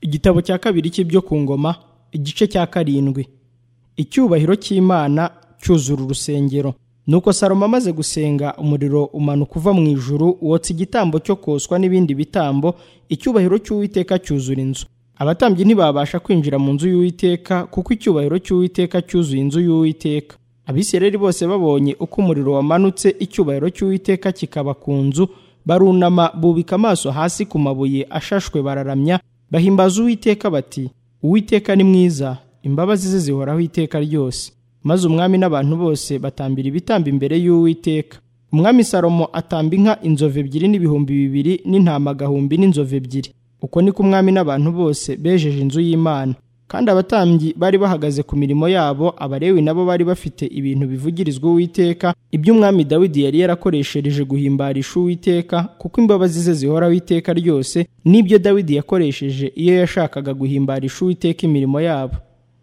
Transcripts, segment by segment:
igitabo cya kabiri cy'ibyo ku ngoma igice cya karindwi icyubahiro cy'imana cyuzura urusengero nuko salomo amaze gusenga umuriro umanuka uva mu ijuru wotsa igitambo cyo koswa n'ibindi bitambo icyubahiro cy'uwiteka cyuzura inzu abatambyi ntibabasha kwinjira mu nzu y'uwiteka kuko icyubahiro cy'uwiteka cyuzuye inzu y'uwiteka abisirayeli bose babonye uko umuriro wamanutse icyubahiro cy'uwiteka kikaba ku nzu barunama bubika amaso hasi ku mabuye ashashwe bararamya bahimbaza uwiteka bati uwiteka ni mwiza imbabazi ze zihoraho iteka ryose maze umwami n'abantu bose batambira ibitambo imbere y'uwiteka umwami salomo atamba inka inzovu ebyiri n'ibihumbi bibiri n'intama agahumbi n'inzovu ebyiri uko niko umwami n'abantu bose bejeje inzu y'imana kandi abatambyi bari bahagaze ku mirimo yabo abarewi nabo bari bafite ibintu bivugirizwa uwiteka iby'umwami dawidi yari yarakoreshereje guhimbarisha uwiteka kuko imbabazi ze zihoraho iteka ryose n'ibyo dawidi yakoresheje iyo yashakaga guhimbarisha uwiteka imirimo yabo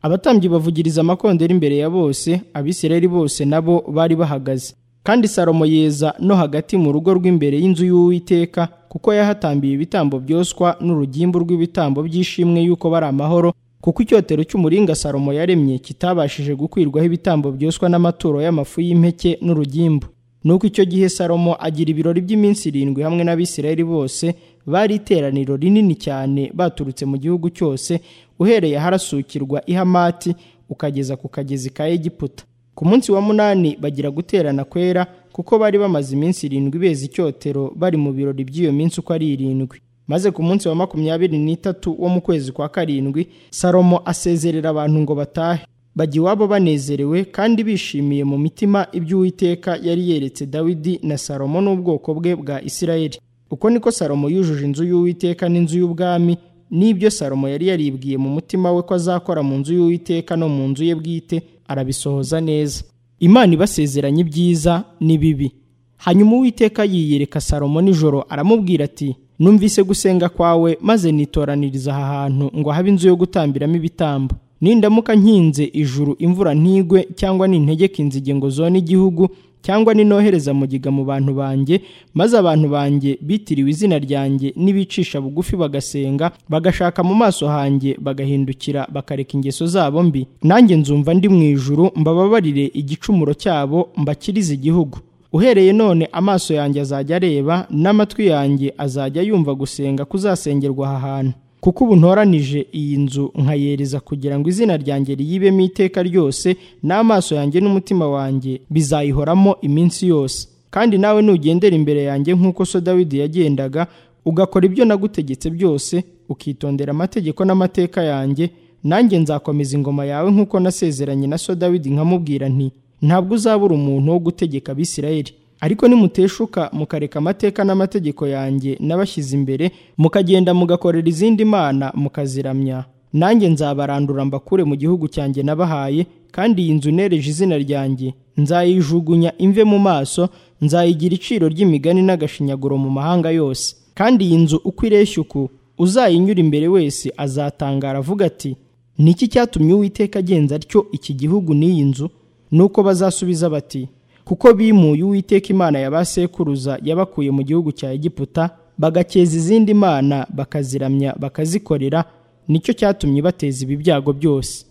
abatambyi bavugiriza amakondera imbere ya bose abisirayeli bose nabo bari bahagaze kandi salomo yeza no hagati mu rugo rw'imbere y'inzu y'uwiteka kuko yahatambiye ibitambo byoswa n'urugimbu rw'ibitambo by'ishimwe y'uko bari amahoro kuko icyotero cy'umuringa salomo yaremye kitabashije gukwirwaho ibitambo byoswa n'amaturo y'amafu y'impeke n'urugimbu nuko icyo gihe salomo agira ibirori by'iminsi irindwi hamwe n'abisirayeli bose bari iteraniro rinini cyane baturutse mu gihugu cyose uhereye aharasukirwa ihamati ukageza ku kagezi ka egiputa ku munsi wa munani bagira guterana kwera kuko bari bamaze iminsi irindwi beza icyotero bari mu birori by'iyo minsi uko ari irindwi maze ku munsi wa makumyabiri n'itatu wo mu kwezi kwa karindwi salomo asezerera abantu ngo batahe bajya iwabo banezerewe kandi bishimiye mu mitima iby'uwiteka yari yeretse dawidi na salomo n'ubwoko bwe bwa isirayeli uko niko salomo yujuje inzu y'uwiteka n'inzu y'ubwami n'ibyo salomo yari yaribwiye mu mutima we ko azakora mu nzu y'uwiteka no mu nzu ye bwite arabisohoza neza imana ibasezeranye ibyiza ni bibi hanyuma uwiteka yiyereka salomo nijoro aramubwira ati numvise gusenga kwawe maze nitoraniriza aha hantu ngo habe inzu yo gutambiramo ibitambo nindamuka nkinze ijuru imvura ntigwe cyangwa nintegeka inzige ngo zone igihugu cyangwa ninohereza mugiga mu bantu banjye maze abantu banjye bitiriwe izina ryanjye n'ibicisha bugufi bagasenga bagashaka mu maso hanjye bagahindukira bakareka ingeso zabo mbi nanjye nzumva ndi mu ijuru mbababarire igicumuro cyabo mbakirize igihugu uhereye none amaso yanjye azajya areba n'amatwi yanjye azajya yumva gusenga kuzasengerwa aha hantu kuko ubu ntoranije iyi nzu nkayereza kugira ngo izina ryanjye riyibemo iteka ryose n'amaso yanjye n'umutima wanjye bizayihoramo iminsi yose kandi nawe nugendera imbere yanjye nk'uko so dawidi yagendaga ugakora ibyo nagutegetse byose ukitondera amategeko n'amateka yanjye nanjye nzakomeza ingoma yawe nk'uko nasezeranye na so dawidi nkamubwira nti ntabwo uzabura umuntu wo gutegeka abisirayeli ariko nimuteshuka mukareka amateka n'amategeko yanjye n'abashyize imbere mukagenda mugakorera izindi mana mukaziramya nanjye nzabarandura mbakure mu gihugu cyanjye nabahaye kandi iyi nzu nereje izina ryanjye nzayijugunya imve mu maso nzayigira iciro ry'imigani n'agashinyaguro mu mahanga yose kandi iyi nzu uko ireshya uku uzayinyura imbere wese azatangara avuga ati ni iki cyatumye uwiteka agenza atyo iki gihugu n'iyi nzu nuko bazasubiza bati kuko bimuye uwiteka imana ya ba sekuruza yabakuye mu gihugu cya egiputa bagakeza izindi mana bakaziramya bakazikorera nicyo cyatumye bateza ibi byago byose